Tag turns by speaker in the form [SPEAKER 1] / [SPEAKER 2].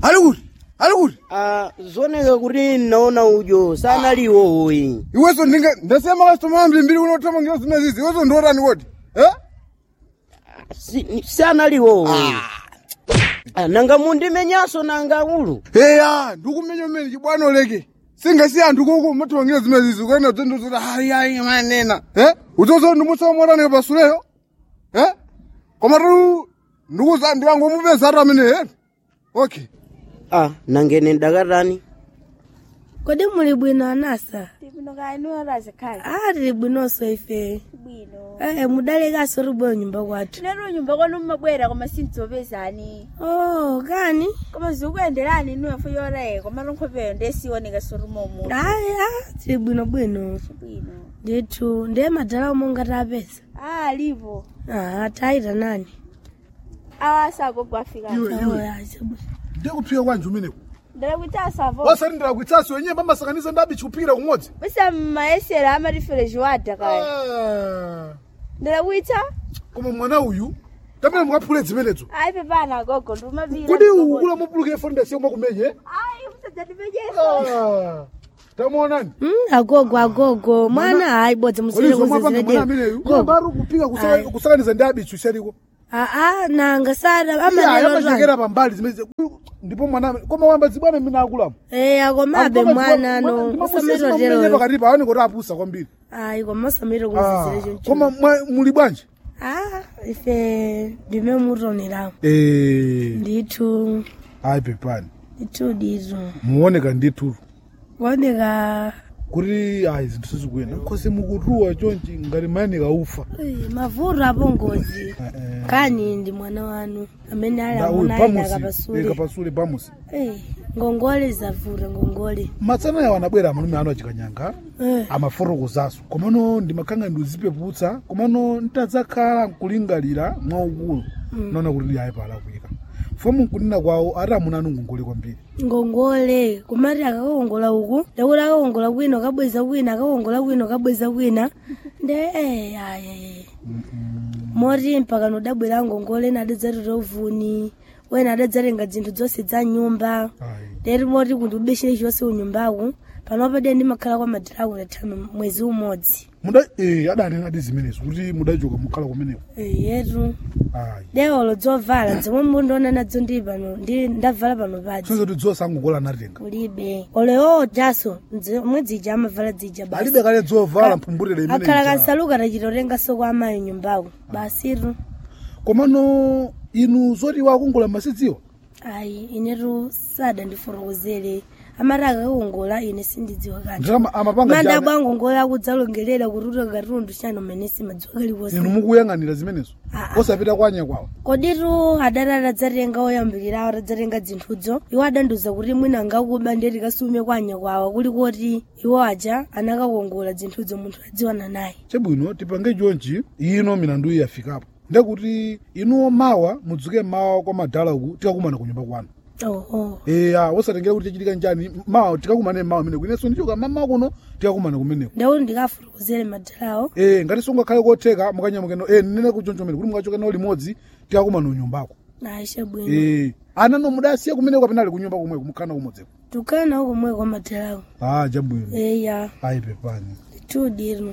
[SPEAKER 1] ali kuti ali kuti
[SPEAKER 2] Ah, zoneka kuti naona ujo sanaliwo oyi
[SPEAKER 1] iweso ndinge ndasiya makastoma ambirimbiri unothamangira zimezizi iweso ndiotani kodi eh?
[SPEAKER 2] Si- sanaliwo oyi Ah, nanga mundimenyaso nanga ulu
[SPEAKER 1] eya ndikumenya umene chibwana oleke singasiya anthu koko mathamangira zimezizi kuenda dzendozoti hayi hayi manena eh? uzozo ndimusaomotani pasuleyo eh? koma tu ndikuza ndikangomupeza atu amene eh? okay
[SPEAKER 2] ah nangene ndakatani
[SPEAKER 3] kodi muli bwino anasa
[SPEAKER 4] Tibino kainu razikali.
[SPEAKER 3] ah tili bwinonso ife
[SPEAKER 4] Bwino.
[SPEAKER 3] eh mudalekanso ribweyo nyumba kwathu
[SPEAKER 4] Nero nyumba kwanu mmabwera koma sindzopezani.
[SPEAKER 3] oh kani
[SPEAKER 4] Koma zikuyenderani nuwe fuyore koma nkhopeyo ndesiwoneka sorumomu.
[SPEAKER 3] ayi ah tili bwino bwino
[SPEAKER 4] Bwino.
[SPEAKER 3] ndithu ndiye madala omwe ngatapeza
[SPEAKER 4] Ah, livo.
[SPEAKER 3] ah tayita nani
[SPEAKER 4] Awa sagogwa afika.
[SPEAKER 1] iwe
[SPEAKER 3] Oh,
[SPEAKER 1] iwe
[SPEAKER 3] ah, chabwino.
[SPEAKER 1] ndikuphika kwanji umeneko
[SPEAKER 4] Ndala kuita savo.
[SPEAKER 1] wasalindira kuitsasi wenyewe pamasakaniza ndabi chikupikira kumodzi
[SPEAKER 4] Bisa maesera amarifere jwada kaya.
[SPEAKER 1] Ah,
[SPEAKER 4] Ndala kuita?
[SPEAKER 1] koma mwana uyu tamene mukaphule zimenezo
[SPEAKER 4] Ai pepana gogo ndumavira.
[SPEAKER 1] kodi ukula mupulukire fonda siyo mwakumenye
[SPEAKER 4] Ai usadzatipejesa.
[SPEAKER 1] tamuonani
[SPEAKER 3] Mm, agogo agogo mwana hayi bodzi musire
[SPEAKER 1] mwapanga mwana ameneyu
[SPEAKER 3] gogo
[SPEAKER 1] bari kupika
[SPEAKER 3] Ayi.
[SPEAKER 1] kusakaniza ndi abichu shaliko
[SPEAKER 3] aa nanga sada
[SPEAKER 1] amachekera
[SPEAKER 3] amanelo
[SPEAKER 1] pambali zimene ndipo mwana amene- koma wamba zibwana mene akulamu
[SPEAKER 3] eh akomabe mwana no usamiro tero
[SPEAKER 1] pakatipa aone kuti apusa kwambiri
[SPEAKER 3] ayi koma usamiro
[SPEAKER 1] Ah,
[SPEAKER 3] kuzizire choncho
[SPEAKER 1] koma mwa- muli bwanji
[SPEAKER 3] ah ife ndime mutoneramu
[SPEAKER 1] Eh,
[SPEAKER 3] ndithu
[SPEAKER 1] ayi pepani
[SPEAKER 3] ndithu ndithu
[SPEAKER 1] muoneka ndithu
[SPEAKER 3] kuoneka
[SPEAKER 1] kuti ayi zinthu sizikuyenda nkhosi mukutuwa chonchi ngati mayenika ufa
[SPEAKER 3] eh, mavuto apo ngozi
[SPEAKER 1] Eh, eh.
[SPEAKER 3] kani ndi mwana wanu amene ali
[SPEAKER 1] Da, uyu
[SPEAKER 3] amuna ayi
[SPEAKER 1] pamusi
[SPEAKER 3] akapasule
[SPEAKER 1] kapasule pamusi
[SPEAKER 3] eh ngongole zavuta ngongole
[SPEAKER 1] matsana yawo anabwera amalume anu achikanyanga
[SPEAKER 3] eh
[SPEAKER 1] amafotokozaso komano ndimakhanga ndizipeputsa komano ntadzakhala nkulingalira mwaukulu naona kuti ayi palakwika fomu nkunena kwawo ati amuna anu ngongole kwambiri
[SPEAKER 3] ngongole kumati akakongola uku ndakuti akakongola kwina kabweza kwina akakongola kwina kabweza kwina nde eh ayi moti mpaka nodabwera ngongole nadadzatota uvuni wena adadzatenga zinthu zonse za nyumba
[SPEAKER 1] ayi
[SPEAKER 3] lero moti kuti ubeshere chonse unyumbaku panopa de ndimakhala kwa madalaku natano mwezi umodzi
[SPEAKER 1] muda eh adanena adi zimenezo kuti mudachoka mukhala kumeneko
[SPEAKER 3] Eh, yetu
[SPEAKER 1] ayi
[SPEAKER 3] dewolo dzovala zomwe mundiona nadzo ndi pano ndi ndavala pano padzi
[SPEAKER 1] sonse kuti dzosa angongola anatenga
[SPEAKER 3] kulibe olewo jaso omwe dzija amavala dzija basi
[SPEAKER 1] alibe kale dzovala mphumbutire
[SPEAKER 3] akhala
[SPEAKER 1] imene
[SPEAKER 3] kansaluka tachitotengaso kwa amayi nyumbaku basitu
[SPEAKER 1] komano inu zoti wakongola masidziwa
[SPEAKER 3] ayi inetu sada ndifotokozere amati akakongola ine sindidziwa kanthu
[SPEAKER 1] nditama amapanga
[SPEAKER 3] manda
[SPEAKER 1] jana
[SPEAKER 3] bwangongola akudzalongelera kututa katundu chano mene simadziwa kaliwonse
[SPEAKER 1] inu mukuyang'anira zimenezo
[SPEAKER 3] Ah.
[SPEAKER 1] osapita kwanya kwawo
[SPEAKER 3] koditu adati adadzatenga oyambirirawo adadzatenga zinthudzo iwo adandiuza kuti mwina angakuba ndeti kasume kwanya kwawo kuli kuti iwo aja anakakongola zinthudzo munthu adziwana naye
[SPEAKER 1] chabwino tipange chonchi ino milandu iyi yafikapo ndekuti inuwo mawa mudzuke mawa kwa madala uku tikakumana ku nyumba kwanu
[SPEAKER 3] oho
[SPEAKER 1] eya osatengera kuti chachitika njani mawa tikakumane mawa meneko inenso ndichoka mama kuno tikakumana kumeneko
[SPEAKER 3] ndauti ndikafotokozere madalawo
[SPEAKER 1] e ngati sungakhale kotheka mukanyamukeno e nene kuchoncho mene kuti mukachoka nawo limodzi tikakumana unyumbako
[SPEAKER 3] aisha bwino
[SPEAKER 1] e ana no mudasiya kumeneko kapena ali kunyumba kumweko mukhana kumodzeko
[SPEAKER 3] tukana uko mwe kwa madalawo
[SPEAKER 1] ah chabwino
[SPEAKER 3] eya
[SPEAKER 1] ayi pepani
[SPEAKER 3] tudiro